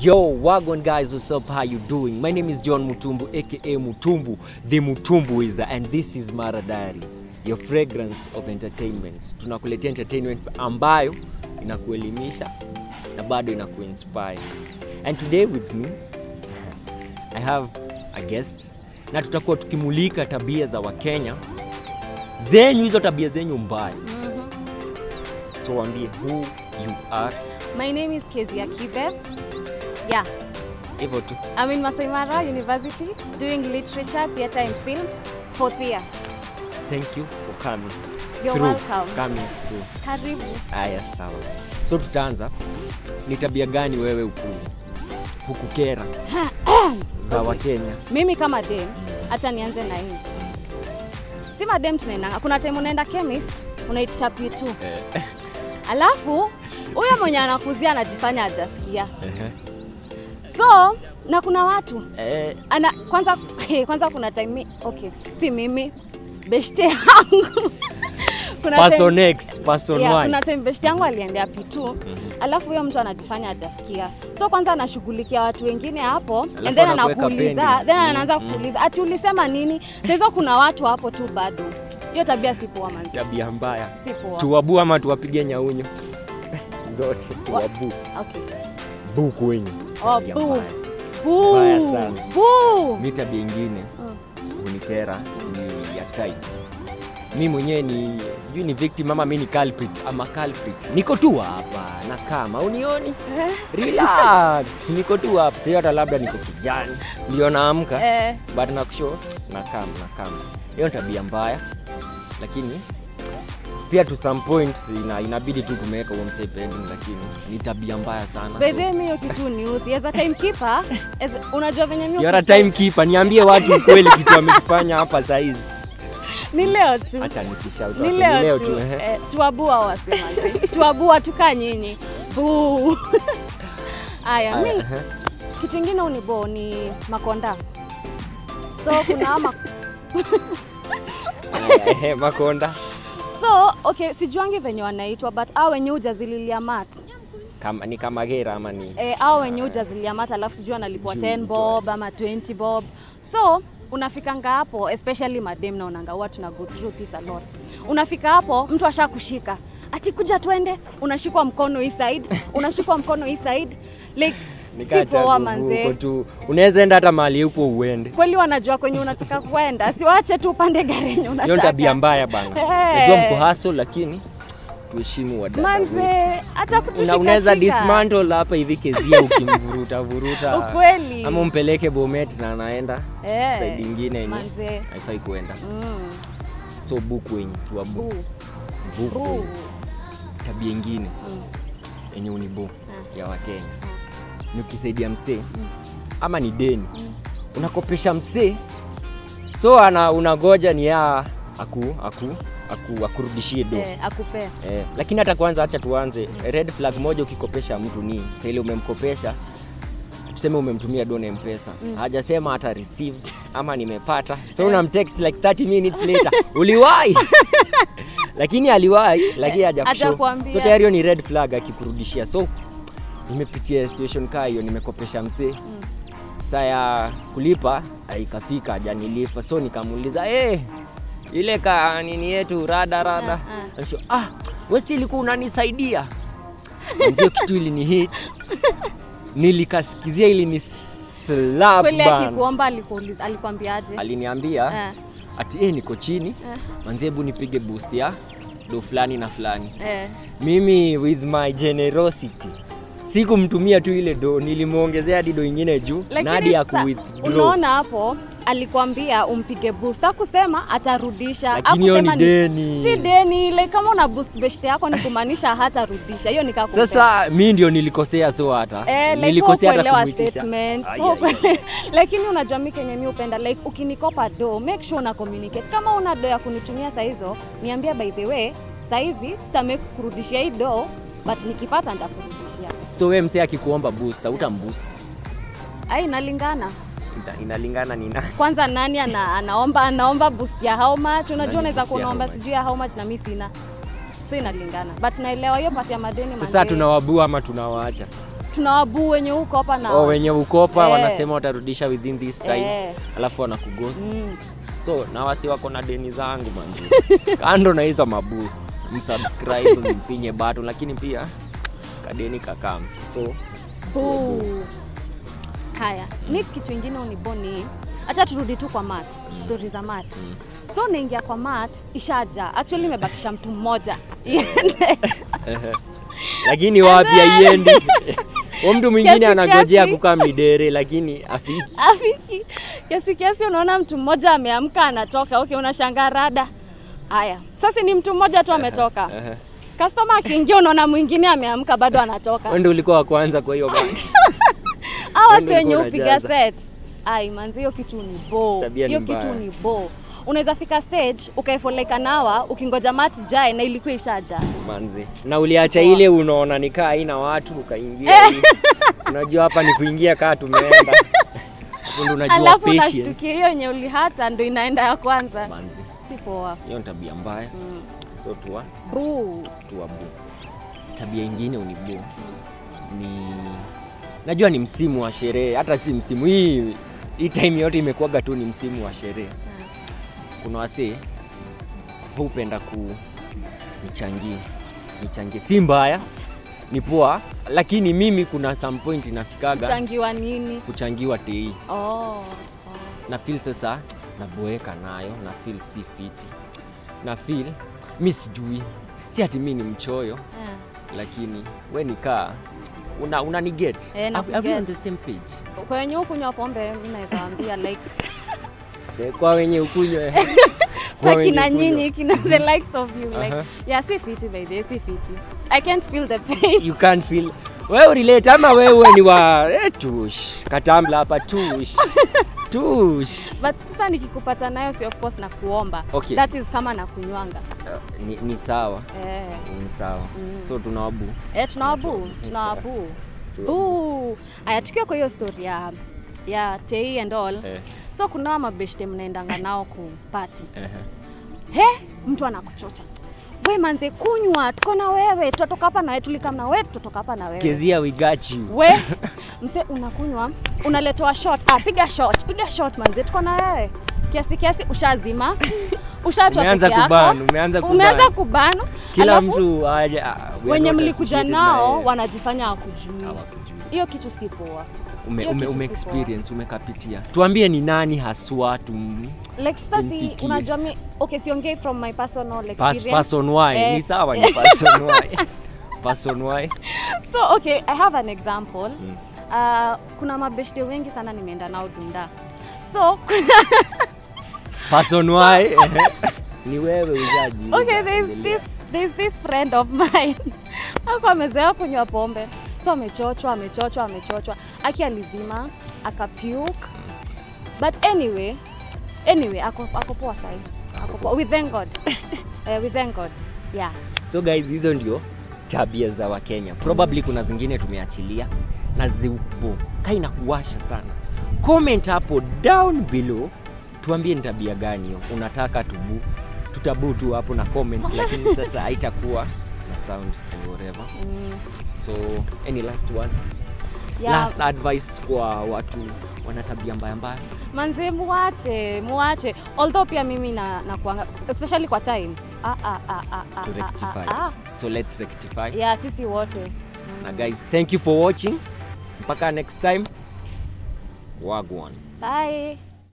Yo, Wagon guys, what's up? How you doing? My name is John Mutumbu, aka Mutumbu, the Mutumbuizer, and this is Mara Diaries, your fragrance of entertainment. Tunakuletea entertainment ambayo inakuelimisha na bado inakuinspire. And today with me, I have a guest na tutakuwa tukimulika tabia za Wakenya zenyu, hizo tabia zenyu mbaya. So waambie who you are, My name is Kezia Kibe. Yeah, hivyo tu. I'm in Masai Mara University doing literature, theatre and film, fourth year. Thank you for coming. You're through. welcome. Coming through. Karibu. Haya, sawa. So tutaanza, ni tabia gani wewe huku hukukera za Wakenya? Mimi kama dem, acha nianze na hii. Si madem tunaendanga. Kuna time unaenda chemist, unaitisha pitu. Alafu huyo mwenye anakuzia anajifanya hajasikia. So, na kuna watu Eh, ana kwanza kwanza kuna time mi- okay, si mimi beshte yangu kuna time- person X, person Yeah, Y. kuna time beshte yangu aliendea pitu alafu huyo mtu anajifanya hajasikia so kwanza anashughulikia watu wengine hapo Alafu and then anakuweka anakuuliza pending. then Mm, anaanza mm. kuuliza ati ulisema nini sahizo kuna watu hapo tu bado hiyo tabia si poa manzi Tabia mbaya. si poa Tuwabu ama tuwapige nyaunyo? Zote tuwabu. okay. Bu kwenyu. Oh, Tabia bu. mbaya. Boo. Mbaya sana. Boo. Mi tabia ingine Mm. hunikera ni ya type. Mi mwenyewe ni sijui ni victim ama mi ni culprit ama culprit. Niko tu hapa na kama unioni Eh, relax niko tu hapa sio hata labda niko kijani ndio naamka eh, but nakusho nakam nakam hiyo ni tabia mbaya lakini pia to some point ina, inabidi tu kumeweka huo msee pending lakini ni tabia mbaya sana by the way, mi hiyo kitu ni uthi as a timekeeper as- unajua venye mi You're a ukitu- time keeper niambie watu ukweli kitu amekifanya hapa saizi ni leo tu acha nisishout ni hapo, leo tu ehe. eh, tuabua wasema tuabua tukaa nyinyi Buu. aya mi Aya, ehe. kitu ingine unibo ni makonda so kuna ama Aya, ehe, makonda so okay sijuangi venye wanaitwa but au wenye ujazililia mat kama ni kama gera ama ni eh, au wenye ujazilia mat alafu sijui analipwa Sijui 10 bob ama 20 bob so unafikanga hapo especially madem naonanga huwa tuna go through this a lot unafika hapo mtu ashakushika ati kuja twende unashikwa mkono hii side unashikwa mkono hii side like si Nikata poa nguvu manzee huko tu unaweza enda hata mahali huko uende kweli wanajua kwenye unataka kwenda siwache tu upande gari yenye hiyo ni unataka tabia mbaya bana Eh. najua mko haso lakini tuheshimu wadada wetu. manze hata Una- unaweza kutushikashika dismantle hapa hivi kezia ukimvuruta vuruta ukweli ama umpeleke bomet na anaenda Eh, side ingine yenye manze haifai kuenda mm. so buku wenye tuwabu Buu. buku Buu. wenye. tabia ingine Mm. yenye unibu Ah. ya wakenya ni ukisaidia msee ama ni deni unakopesha msee so ana unagoja ni ya aku aku aku akurudishie do Eh, akupea Eh, lakini hata kwanza acha tuanze red flag moja ukikopesha mtu ni sa ile umemkopesha tuseme umemtumia dona mpesa Mm. hajasema hata received ama nimepata so unamtext like 30 minutes later uliwahi lakini aliwahi lakini Eh, hajakushow hajakuambia. so tayari hiyo ni red flag akikurudishia so nimepitia situation kaa hiyo nimekopesha msee Mm. saa ya kulipa haikafika hajanilipa so nikamuuliza hey, ile ka nini yetu rada rada Ah, ah. Alisho, ah, wesi ilikuwa unanisaidia ndio kitu ili ni hit nilikasikizia ili ni slap kweli bana. akikuomba alikuuliza alikwambiaje aliniambia Eh, ati eh, niko chini eh, manzi hebu nipige boost ya do fulani na fulani eh. mimi with my generosity sikumtumia tu ile do nilimwongezea hadi do ingine juu na hadi Lakini ya sa- kuwithdraw unaona hapo alikwambia umpige boost akusema atarudisha lakini hiyo ni Hakusema deni si deni like kama una boost beshte yako ni kumaanisha hatarudisha hiyo nikakupea sasa mi ndio nilikosea so hata Eh, like nilikosea hata kuelewa kumwitisha statement Ai, so ai, ai. kwe- lakini unajua mi kenye mi upenda like ukinikopa do make sure una communicate kama una do ya kunitumia saa hizo niambia by the way saa hizi sitamake kurudishia hii do but nikipata nitakurudishia so we msee akikuomba boost utamboost ai inalingana Ina- inalingana ni nani kwanza nani ana, anaomba anaomba boost ya how much Nani unajua unaweza boost ya kunaomba how much? sijui ya how much na mi sina so inalingana but naelewa hiyo pati ya madeni sasa manze. tunawabua ama tunawaacha tunawabuu wenye huko hapa na oh, wenye ukopa Eh. wanasema watarudisha within this time Eh. alafu wanakughost Mm. so na wasi wako na deni zangu manzi kando na hizo maboost msubscribe mpinye button lakini pia kadeni kakam so Boo. Haya, mi kitu ingine uniboni, acha turudi tu kwa mat, stori za mat. mm. So naingia kwa mat, ishaja. Actually imebakisha mtu mmoja iende. lakini wapi aiendi Huyo mtu mwingine Kiasi anagojea kiasi. kukaa midere lakini afiki Afiki kiasi kiasi, unaona mtu mmoja ameamka anatoka. Okay, unashangaa rada. Haya, sasa ni mtu mmoja tu ametoka. Ehe. Customer akiingia, unaona mwingine ameamka bado anatoka. Wewe ndio ulikuwa wa kwanza kwa hiyo band Hawa Ndio si wenye ulikuwa upiga unajaza. set. Ai manzi, hiyo kitu ni bo. Tabia ni Hiyo kitu mbaya. ni bo. Unaweza fika stage ukaifoleka nawa ukingoja mati jae na ilikuwa ishaja. manzi na uliacha ile unaona nikaa haina watu ukaingia hivi. unajua hapa ni kuingia kaa tumeenda Hapo ndio unajua Alafu patience unashtukia hiyo yenye ulihata ndo inaenda ya kwanza. manzi Si poa. hiyo ni tabia mbaya Mm. so tuwa Boo. tuwabu tabia ingine unibu ni najua ni msimu wa sherehe hata si msimu hii hii time yote imekuwaga tu ni msimu wa sherehe kuna wasee hupenda ku nichangie nichangie si mbaya ni poa lakini mimi kuna some point inafikaga Changiwa nini? kuchangiwa tei Oh. oh. na feel sasa naboeka nayo na feel si fiti na feel mi sijui si ati mi ni mchoyo Yeah. lakini we nikaa una, una ni get Eh, na Are- are we on kuget. the same page Kwa wenye hukunywa pombe mimi naweza waambia like Eh, kwa wenye ukunywe Kwa sa wenye kina ukunywe. nyinyi kina the likes of you like Aha. yeah si fiti by the way, si fiti. I can't feel the pain. you can't feel wewe urelate ama wewe ni wa eh, tush katambla hapa tush tush But sasa nikikupata nayo si of course na kuomba. Okay. That is kama na kunywanga. Uh, ni, ni sawa Eh. ni sawa Mm. so tunawabu Eh, tunawabu, tunawabu. Boo. Aya, tukiwa kwa hiyo story ya ya Tei and all. eh, So kuna mabeshte mnaendanga nao kupati. eh, He, mtu anakuchocha. We manze kunywa, tuko na wewe, tutatoka hapa na wewe, tulikam na wewe, tutatoka hapa na wewe. kezia we got you We, mse unakunywa, unaletewa shot. Ah, piga shot, piga shot manze, tuko na wewe. Kiasi kiasi ushazima. Ushaachwa umeanza peke yako. kuban umeanza Umeanza kuban kubano. kila alafu mtu aje ah, we are wenye not mlikuja associated nao na yeye. wanajifanya hakujui. Hawakujui. Hiyo kitu si poa. ume, hiyo ume, kitu ume si poa. experience umekapitia tuambie ni nani haswa tum Like sasa si Imfikie. unajua mi okay siongei from my personal pas, experience. person y Eh. ni sawa ni person y person y So okay, I have an example. Mm. Uh, kuna mabeshte wengi sana nimeenda nao Dunda. So kuna person y eh, ni wewe uzaji okay, there's this there's this friend of mine. Ako amezoea kunywa pombe. So amechochwa, amechochwa, amechochwa. Aki alizima, akapuke. But anyway, anyway, ako ako poa sahi. Ako poa. We thank God. Eh, we thank God. Yeah. so guys hizo ndio tabia za wakenya probably kuna zingine tumeachilia na zipo kaina kuwasha sana comment hapo down below tuambie ni tabia gani hiyo unataka tubu tutabu tu hapo na comment lakini sasa haitakuwa na sound and whatever Mm. so any last words Yeah. last advice kwa watu wana tabia mbaya mbaya manze muache muache although pia mimi na, na kuanga, especially kwa time ah, ah, ah, ah, ah, to ah, rectify ah, ah. so let's rectify yeah sisi wote na guys thank you for watching mpaka next time wagwan bye